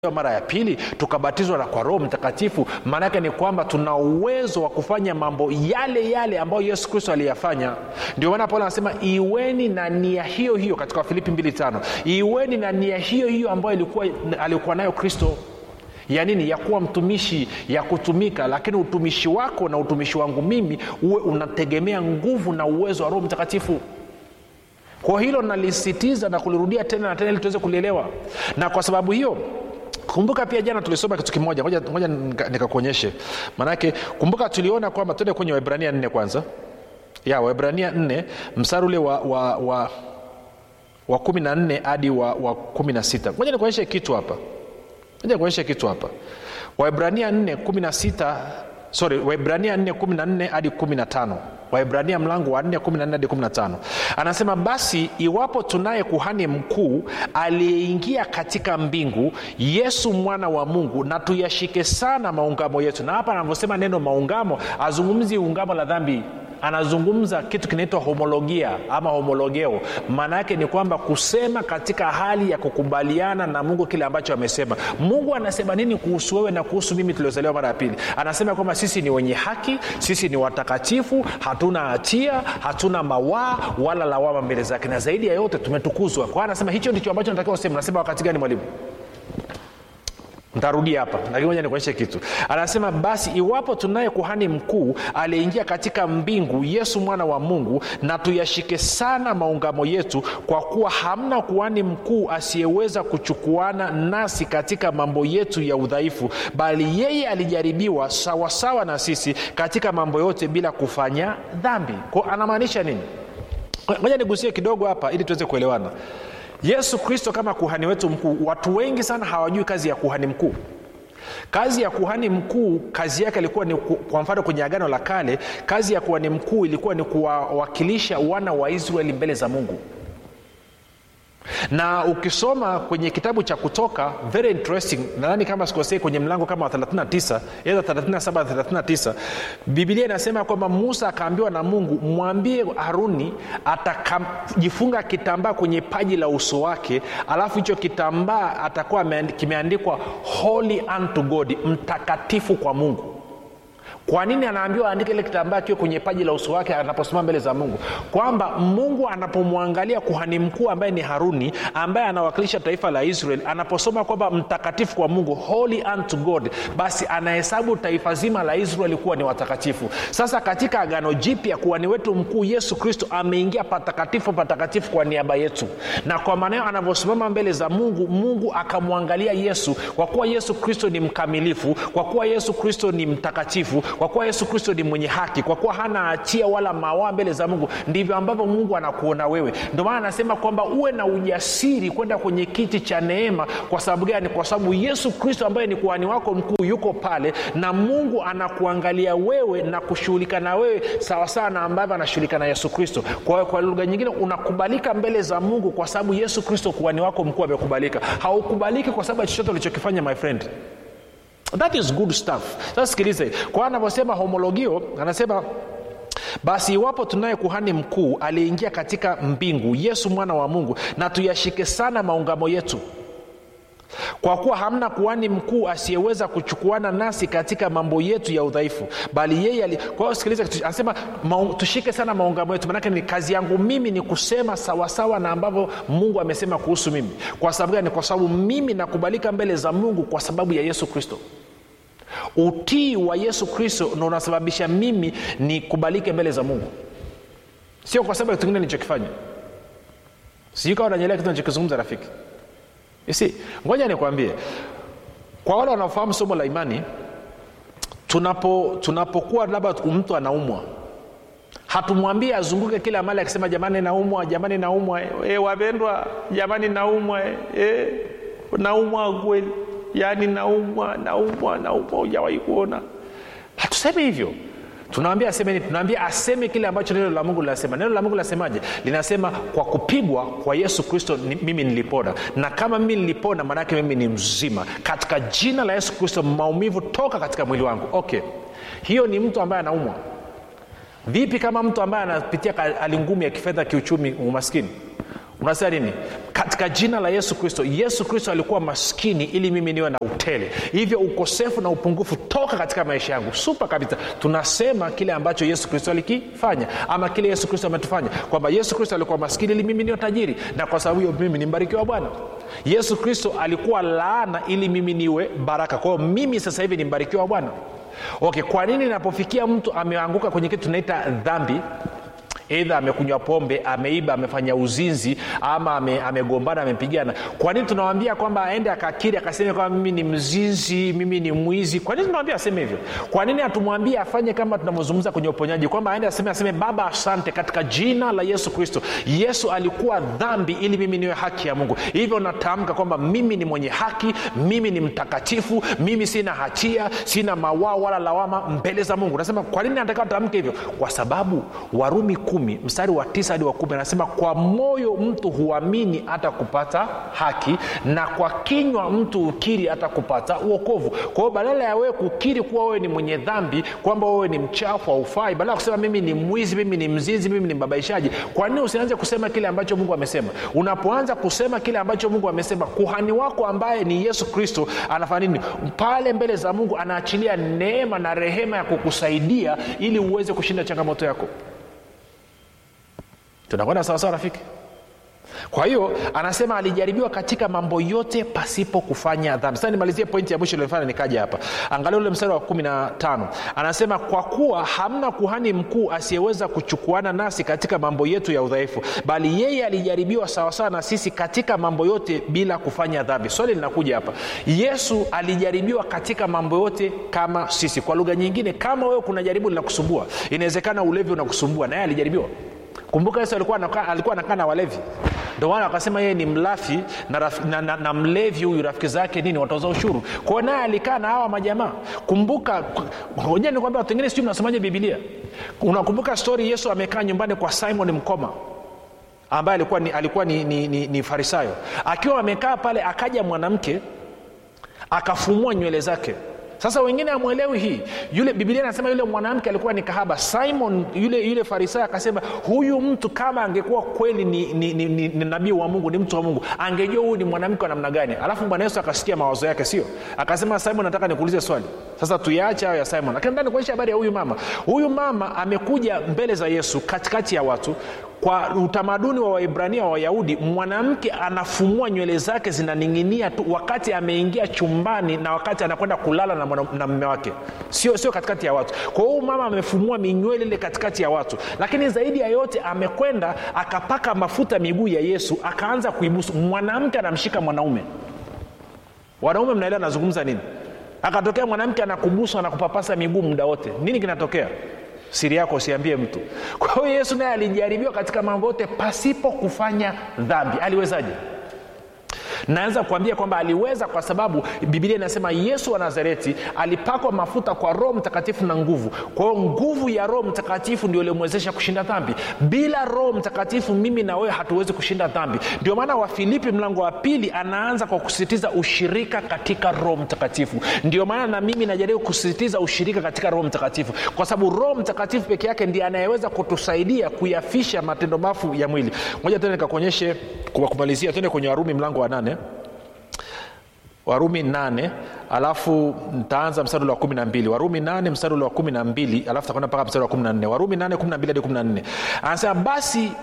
mara ya pili tukabatizwa na kwa roho mtakatifu maanaake ni kwamba tuna uwezo wa kufanya mambo yale yale ambayo yesu kristo aliyafanya ndio maana paulo anasema iweni na nia hiyo hiyo katika wafilipi 25 iweni na nia hiyo hiyo ambayo ilikuwa alikuwa nayo kristo ya nini ya kuwa mtumishi ya kutumika lakini utumishi wako na utumishi wangu mimi uwe unategemea nguvu na uwezo wa roho mtakatifu kwa hilo nalisitiza na kulirudia tena na tena ili tuweze kulielewa na kwa sababu hiyo kumbuka pia jana tulisoma kitu kimoja ngoja, ngoja nikakuonyeshe maanake kumbuka tuliona kwamba tuende kwenye waibrania nne kwanza ya waibrania nne msari ule wa, wa, wa, wa kumi na nne hadi wa, wa kumi na sita ngoja nikuonyeshe kitu hapa ngoja nikuonyeshe kitu hapa waibrania nne kumi na sita sorry waibrania 4 14 hadi 15 waibrania mlango wa 4 14 hadi 15 anasema basi iwapo tunaye kuhani mkuu aliyeingia katika mbingu yesu mwana wa mungu na tuyashike sana maungamo yetu na hapa anavyosema neno maungamo azungumzi ungamo la dhambi anazungumza kitu kinaitwa homologia ama homologeo maana yake ni kwamba kusema katika hali ya kukubaliana na mungu kile ambacho amesema mungu anasema nini kuhusu wewe na kuhusu mimi tuliozaliwa mara ya pili anasema kwamba sisi ni wenye haki sisi ni watakatifu hatuna hatia hatuna mawaa wala lawama mbele zake na zaidi ya yote tumetukuzwa kwa anasema hicho ndicho ambacho natakiwa usema nasema wakati gani mwalimu ntarudia hapa lakini moja nikuonyeshe kitu anasema basi iwapo tunaye kuhani mkuu aliyeingia katika mbingu yesu mwana wa mungu na tuyashike sana maungamo yetu kwa kuwa hamna kuhani mkuu asiyeweza kuchukuana nasi katika mambo yetu ya udhaifu bali yeye alijaribiwa sawasawa na sisi katika mambo yote bila kufanya dhambi ko anamaanisha nini moja nigusie kidogo hapa ili tuweze kuelewana yesu kristo kama kuhani wetu mkuu watu wengi sana hawajui kazi ya kuhani mkuu kazi ya kuhani mkuu kazi yake ilikuwa ni kwa mfano kwenye agano la kale kazi ya kuhani mkuu ilikuwa ni kuwawakilisha wana wa israeli mbele za mungu na ukisoma kwenye kitabu cha kutoka very interesting nadhani kama sikosei kwenye mlango kama wa 39 eza 37 39 bibilia inasema kwamba musa akaambiwa na mungu mwambie haruni atajifunga kitambaa kwenye paji la uso wake alafu hicho kitambaa atakuwa kimeandikwa holy unto god mtakatifu kwa mungu kwa nini anaambiwa aandike ile kitambaa kiwe kwenye paji la uso wake anaposimama mbele za mungu kwamba mungu anapomwangalia kuhani mkuu ambaye ni haruni ambaye anawakilisha taifa la israel anaposoma kwamba mtakatifu kwa mungu holy unto god basi anahesabu taifa zima la israeli kuwa ni watakatifu sasa katika agano jipya kuhani wetu mkuu yesu kristo ameingia patakatifu patakatifu kwa niaba yetu na kwa maanao anavyosimama mbele za mungu mungu akamwangalia yesu kwa kuwa yesu kristo ni mkamilifu kwa kuwa yesu kristo ni mtakatifu kwa kuwa yesu kristo ni mwenye haki kwa kuwa hana hatia wala mawaa mbele za mungu ndivyo ambavyo mungu anakuona wewe ndio maana anasema kwamba uwe na ujasiri kwenda kwenye kiti cha neema kwa sababu gani kwa sababu yesu kristo ambaye ni kuhani wako mkuu yuko pale na mungu anakuangalia wewe na kushughulika na wewe sawasawa na ambavyo anashughulika na yesu kristo kwa, kwa lugha nyingine unakubalika mbele za mungu kwa sababu yesu kristo kuhani wako mkuu amekubalika haukubaliki kwa sababu ya chochote ulichokifanya my friend that is good stuff sasa sikilize kwa anavyosema homologio anasema basi iwapo tunaye kuhani mkuu aliyeingia katika mbingu yesu mwana wa mungu na tuyashike sana maungamo yetu kwa kuwa hamna kuhani mkuu asiyeweza kuchukuana nasi katika mambo yetu ya udhaifu bali yeye ali... kwa hiyo sikiliza anasema maung... tushike sana maungamo yetu manake ni kazi yangu mimi ni kusema sawasawa na ambavyo mungu amesema kuhusu mimi kwa sababu gani kwa sababu mimi nakubalika mbele za mungu kwa sababu ya yesu kristo utii wa yesu kristo ndo unasababisha mimi nikubalike mbele za mungu sio kwa sababu ya kitu kingine nilichokifanya sijui kawa nanyelea kitu nachokizungumza rafiki si ngoja nikwambie kwa wale wanaofahamu somo la imani tunapo tunapokuwa labda mtu anaumwa hatumwambie azunguke kila mali akisema jamani naumwa jamani naumwa e, wapendwa jamani naumwa e, naumwa kweli yaani naumwa naumwa naumwa hujawahi kuona hatuseme hivyo tunaambia aseme nini tunaambia aseme kile ambacho neno la mungu linasema neno la mungu linasemaje linasema kwa kupigwa kwa yesu kristo ni, mimi nilipona na kama mimi nilipona maanaake mimi ni mzima katika jina la yesu kristo maumivu toka katika mwili wangu okay hiyo ni mtu ambaye anaumwa vipi kama mtu ambaye anapitia hali ngumu ya kifedha kiuchumi umaskini unasema nini katika jina la yesu kristo yesu kristo alikuwa maskini ili mimi niwe na utele hivyo ukosefu na upungufu toka katika maisha yangu supa kabisa tunasema kile ambacho yesu kristo alikifanya ama kile yesu kristo ametufanya kwamba yesu kristo alikuwa maskini ili mimi niwe tajiri na kwa sababu hiyo mimi ni mbarikiwa bwana yesu kristo alikuwa laana ili mimi niwe baraka kwa hiyo mimi sasa hivi ni mbarikiwa bwana okay kwa nini inapofikia mtu ameanguka kwenye kitu tunaita dhambi eidha amekunywa pombe ameiba amefanya uzinzi ama ame, amegombana amepigana kwa nini tunawambia kwamba aende akakiri akaseme kwamba mimi ni mzinzi mimi ni mwizi kwa nini tunawambia aseme hivyo kwa nini hatumwambie afanye kama tunavyozungumza kwenye uponyaji kwamba aende aseme aseme baba asante katika jina la yesu kristo yesu alikuwa dhambi ili mimi niwe haki ya mungu hivyo natamka kwamba mimi ni mwenye haki mimi ni mtakatifu mimi sina hatia sina mawao wala lawama mbele za mungu nasema kwa nini nataka tamke hivyo kwa sababu warumi kumi mstari wa tisa hadi wa kumi anasema kwa moyo mtu huamini hata kupata haki na kwa kinywa mtu ukiri hata kupata uokovu kwa hiyo badala ya wewe kukiri kuwa wewe ni mwenye dhambi kwamba wewe ni mchafu haufai badala ya kusema mimi ni mwizi mimi ni mzinzi mimi ni mbabaishaji kwa nini usianze kusema kile ambacho mungu amesema unapoanza kusema kile ambacho mungu amesema kuhani wako ambaye ni yesu kristo anafanya nini pale mbele za mungu anaachilia neema na rehema ya kukusaidia ili uweze kushinda changamoto yako tunakwenda sawasawa rafiki kwa hiyo anasema alijaribiwa katika mambo yote pasipo kufanya dhambi sasa nimalizie pointi ya mwisho ilionifanya nikaja hapa angalia ule mstari wa kumi na tano anasema kwa kuwa hamna kuhani mkuu asiyeweza kuchukuana nasi katika mambo yetu ya udhaifu bali yeye alijaribiwa sawasawa na sisi katika mambo yote bila kufanya dhambi swali linakuja hapa yesu alijaribiwa katika mambo yote kama sisi kwa lugha nyingine kama wewe kuna jaribu linakusumbua inawezekana ulevi unakusumbua naye alijaribiwa kumbuka yesu alikuwa anakaa alikuwa anakaa na walevi ndio maana wakasema yeye ni mlafi na, raf, na, na, na mlevi huyu rafiki zake nini watoza ushuru kwao naye alikaa na hawa majamaa kumbuka hoja nikwambia watu wengine sijui mnasomaje bibilia unakumbuka stori yesu amekaa nyumbani kwa simon mkoma ambaye alikuwa ni, alikuwa ni, ni, ni, ni farisayo akiwa amekaa pale akaja mwanamke akafumua nywele zake sasa wengine amwelewi hii yule bibilia anasema yule mwanamke alikuwa ni kahaba simon yule yule farisayo akasema huyu mtu kama angekuwa kweli ni, ni, ni, ni, ni nabii wa mungu ni mtu wa mungu angejua huyu ni mwanamke wa namna gani alafu bwana yesu akasikia mawazo yake sio akasema simon nataka nikuulize swali sasa tuyaache hayo ya simon lakini nataka nikuonyesha habari ya huyu mama huyu mama amekuja mbele za yesu katikati ya watu kwa utamaduni wa waibrania wa wayahudi mwanamke anafumua nywele zake zinaning'inia tu wakati ameingia chumbani na wakati anakwenda kulala na, mwana, na mme wake sio sio katikati ya watu kwa hiyo mama amefumua minywele ile katikati ya watu lakini zaidi ya yote amekwenda akapaka mafuta miguu ya yesu akaanza kuibusu mwanamke anamshika mwanaume wanaume mnaelewa anazungumza nini akatokea mwanamke anakubusu anakupapasa miguu muda wote nini kinatokea siri yako usiambie mtu kwa hiyo yesu naye alijaribiwa katika mambo yote pasipo kufanya dhambi aliwezaje naweza kuambia kwamba aliweza kwa sababu bibilia inasema yesu wa nazareti alipakwa mafuta kwa roho mtakatifu na nguvu kwa hiyo nguvu ya roho mtakatifu ndio iliomwezesha kushinda dhambi bila roho mtakatifu mimi na wewe hatuwezi kushinda dhambi ndio maana wafilipi mlango wa pili anaanza kwa kusisitiza ushirika katika roho mtakatifu ndio maana na mimi najaribu kusisitiza ushirika katika roho mtakatifu kwa sababu roho mtakatifu peke yake ndiye anayeweza kutusaidia kuyafisha matendo mafu ya mwili moja tena nikakuonyeshe kwa kumalizia tuende kwenye warumi mlango wa nane warumi nane alafu ntaanza mstari ule wa kumi na mbili warumi nane mstari ule wa kumi na mbili alafu takwenda mpaka mstari wa kumi na nne warumi nane kumi na mbili hadi kumi na nne anasema basi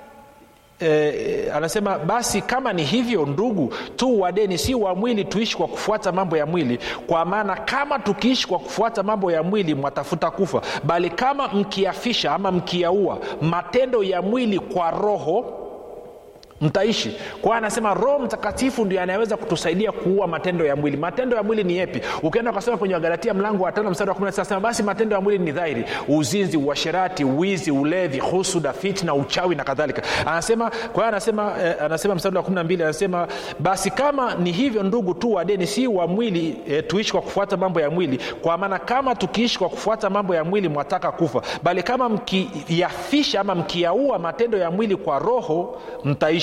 Eh, anasema basi kama ni hivyo ndugu tu wadeni si wa mwili tuishi kwa kufuata mambo ya mwili kwa maana kama tukiishi kwa kufuata mambo ya mwili mwatafuta kufa bali kama mkiafisha ama mkiaua matendo ya mwili kwa roho mtaishi kwa anasema roho mtakatifu ndio anayeweza kutusaidia kuua matendo ya mwili matendo ya mwili ni yepi ukienda ukasoma kwenye wagalatia mlango wa tano mstari wa 19 anasema basi matendo ya mwili ni dhahiri uzinzi uasherati wizi ulevi husuda fitna uchawi na kadhalika anasema kwa hiyo anasema eh, anasema mstari wa 12 anasema basi kama ni hivyo ndugu tu wadeni si wa mwili eh, tuishi kwa kufuata mambo ya mwili kwa maana kama tukiishi kwa kufuata mambo ya mwili mwataka kufa bali kama mkiyafisha ama mkiyaua matendo ya mwili kwa roho mtaishi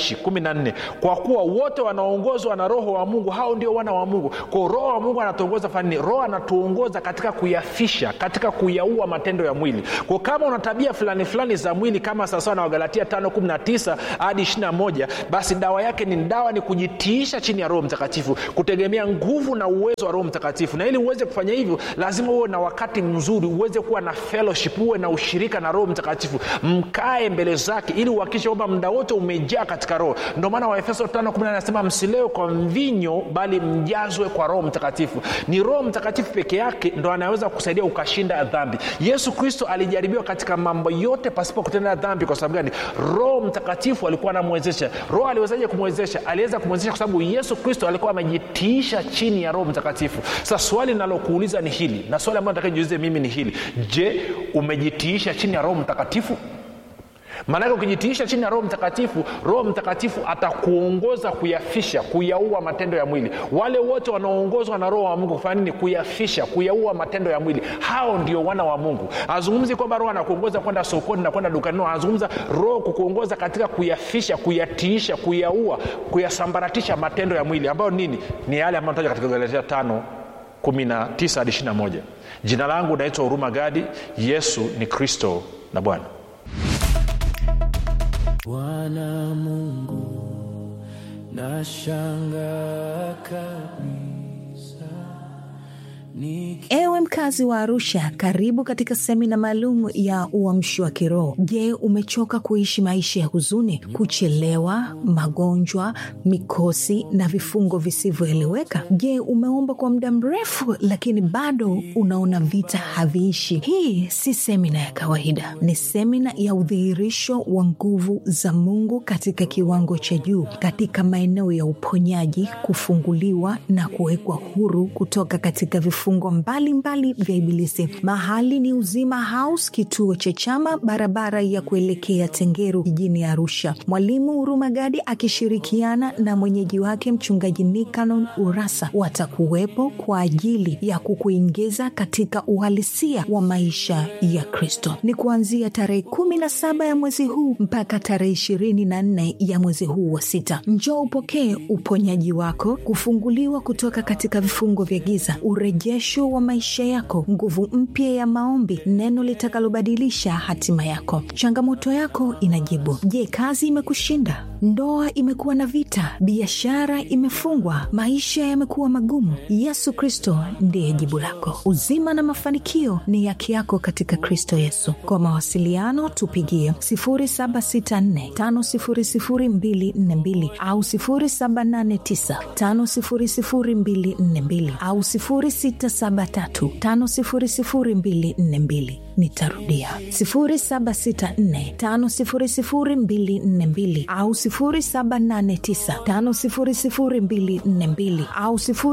haishi kumi na nne kwa kuwa wote wanaongozwa na roho wa mungu hao ndio wana wa mungu kwao roho wa mungu anatuongoza fanini roho anatuongoza katika kuyafisha katika kuyaua matendo ya mwili kwa kama una tabia fulani fulani za mwili kama sawasawa na wagalatia 519 hadi 21 basi dawa yake ni dawa ni kujitiisha chini ya roho mtakatifu kutegemea nguvu na uwezo wa roho mtakatifu na ili uweze kufanya hivyo lazima uwe na wakati mzuri uweze kuwa na fellowship uwe na ushirika na roho mtakatifu mkae mbele zake ili uhakikishe kwamba muda wote umejaa katika roho ndio maana waefeso 5 anasema msilewe kwa mvinyo bali mjazwe kwa roho mtakatifu ni roho mtakatifu peke yake ndo anaweza kusaidia ukashinda dhambi yesu kristo alijaribiwa katika mambo yote pasipo kutenda dhambi kwa sababu gani roho mtakatifu alikuwa anamwezesha roho aliwezaje kumwezesha aliweza kumwezesha kwa sababu yesu kristo alikuwa amejitiisha chini ya roho mtakatifu sasa swali linalokuuliza ni hili na swali ambayo nataka jiulize mimi ni hili je umejitiisha chini ya roho mtakatifu maanake ukijitiisha chini ya roho mtakatifu roho mtakatifu atakuongoza kuyafisha kuyaua matendo ya mwili wale wote wanaoongozwa na roho wa mungu kufanya nini kuyafisha kuyaua matendo ya mwili hao ndio wana wa mungu azungumzi kwamba roho anakuongoza kwenda sokoni na kwenda dukani no anazungumza roho kukuongoza katika kuyafisha kuyatiisha kuyaua kuyasambaratisha matendo ya mwili ambayo nini ni yale ambayo taja katika galatia tano 19 hadi 21 jina langu naitwa huruma gadi yesu ni kristo na bwana bwana mungu nashanga kabisa Niki... ewe mkazi wa arusha karibu katika semina maalum ya uamshi wa kiroho je umechoka kuishi maisha ya huzuni kuchelewa magonjwa mikosi na vifungo visivyoeleweka je umeomba kwa muda mrefu lakini bado unaona vita haviishi hii si semina ya kawaida ni semina ya udhihirisho wa nguvu za mungu katika kiwango cha juu katika maeneo ya uponyaji kufunguliwa na kuwekwa huru kutoka katika vifungo mbalimbali vya ibilisi mahali ni uzima house kituo cha chama barabara ya kuelekea tengeru jijini arusha mwalimu hurumagadi akishirikiana na mwenyeji wake mchungaji nikanon urasa watakuwepo kwa ajili ya kukuingiza katika uhalisia wa maisha ya kristo ni kuanzia tarehe kumi na saba ya mwezi huu mpaka tarehe ishirini na nne ya mwezi huu wa sita njoo upokee uponyaji wako kufunguliwa kutoka katika vifungo vya giza urejesho wa maisha yako nguvu mpya ya maombi neno litakalobadilisha hatima yako changamoto yako inajibu je kazi imekushinda ndoa imekuwa na vita biashara imefungwa maisha yamekuwa magumu yesu kristo ndiye jibu lako uzima na mafanikio ni yake yako katika kristo yesu kwa mawasiliano tupigie 764500242 au 789500242 au 673500242 nitarudia 764500242 au 789500242 au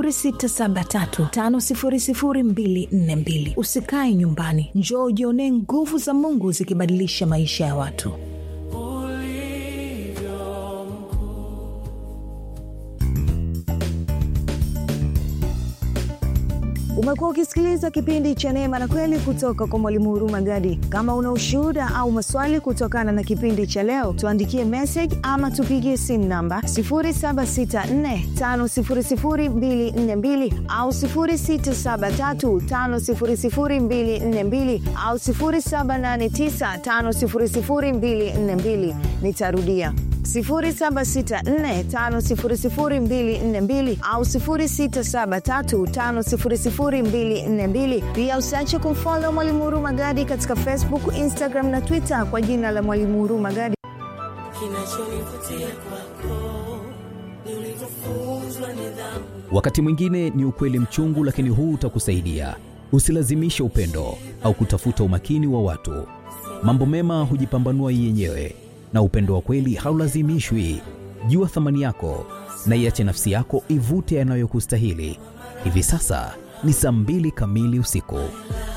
673500242 usikae nyumbani njoo ujionee nguvu za mungu zikibadilisha maisha ya watu ulivyo mkuu umekuwa ukisikiliza kipindi cha neema na kweli kutoka kwa mwalimu huruma gadi kama una ushuhuda au maswali kutokana na kipindi cha leo tuandikie message ama tupigie simu namba 7645242 au 6735242 au 7895242 nitarudia 764500242 au 673500242 pia usiache kumfolo mwalimu huru magadi katika facebook instagram na twitter kwa jina la mwalimu huru magadi kinachonivutia kwako ni ulivyofunzwa nidhamu wakati mwingine ni ukweli mchungu lakini huu utakusaidia usilazimishe upendo au kutafuta umakini wa watu mambo mema hujipambanua yenyewe na upendo wa kweli haulazimishwi jua thamani yako na iache nafsi yako ivute yanayokustahili hivi sasa ni saa mbili kamili usiku